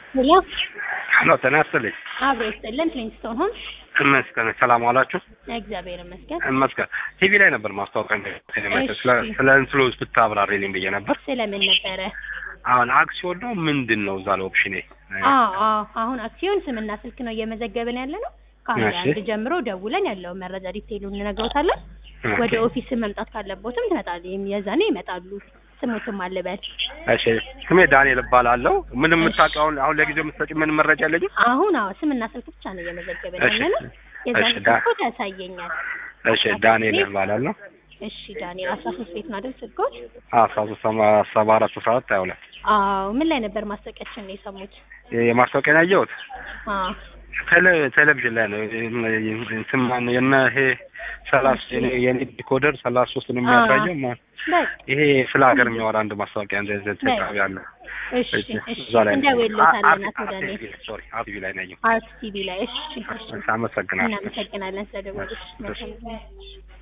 ሄሎ ሄሎ ጤና ይስጥልኝ። አብሮ ይስጥልን። ፍሊንስቶን ሆም ይመስገን ሰላም ዋላችሁ። እግዚአብሔር ይመስገን። ይመስገን ቲቪ ላይ ነበር ማስታወቂያ እሺ። ስለ ስለ ኢንፍሉዌንስ ብታብራሪልኝ ብዬ ነበር። ስለምን ነበረ? አሁን አክሲዮን ነው ምንድን ነው እዛ ላይ ኦፕሽኔ? አዎ አዎ፣ አሁን አክሲዮን ስምና ስልክ ነው እየመዘገብን ያለ ነው። ከሐምሌ እሺ። አንድ ጀምሮ ደውለን ያለውን መረጃ ዲቴይሉን እንነግሮታለን። ወደ ኦፊስ መምጣት ካለቦትም ትመጣል። የዛኔ ይመጣሉ። ስሙትም አልበል። እሺ ስሜ ዳንኤል እባላለሁ። ምን የምታውቀውን አሁን ለጊዜው የምትሰጪ ምን መረጃ የለኝም። አሁን አዎ ስምና ስልክ ብቻ ነው እየመዘገብን እሺ። ያለ ነው። የዛኔ እሺ፣ ዳ- ስልኮት ያሳየኛል። እሺ ዳንኤል እባላለሁ። እሺ ዳንኤል አስራ ሶስት ቤት ነው አይደል ስልኮት? አስራ ሶስት ሰባ አራት አስራ አራት ሀያ ሁለት አዎ ምን ላይ ነበር ማስታወቂያችን ነው የሰሙት? የማስታወቂያ ያየሁት አዎ ቴሌ- ቴሌቪዥን ላይ ነው። እንትን ማነው የነ ይሄ ሰላሳ የኔ- የኔ ዲኮደር ሰላሳ ሶስት ነው የሚያሳየው ማ- በቃ ይሄ ስለ ሀገር የሚያወራ አንድ ማስታወቂያ እንደዚህ ተቃቢ አለ። እሺ እሺ እዛ ላይ ነው። እንደውልታለን አ- አቶ አ- ዳንኤል ቲቪ ሶሪ አቲቪ ላይ ነው ያየሁት። አርት ቲቪ ላይ እሺ እሺ አመሰግናለሁ። እናመሰግናለን ስለደወሉሽ እሺ። መልካም ጊዜ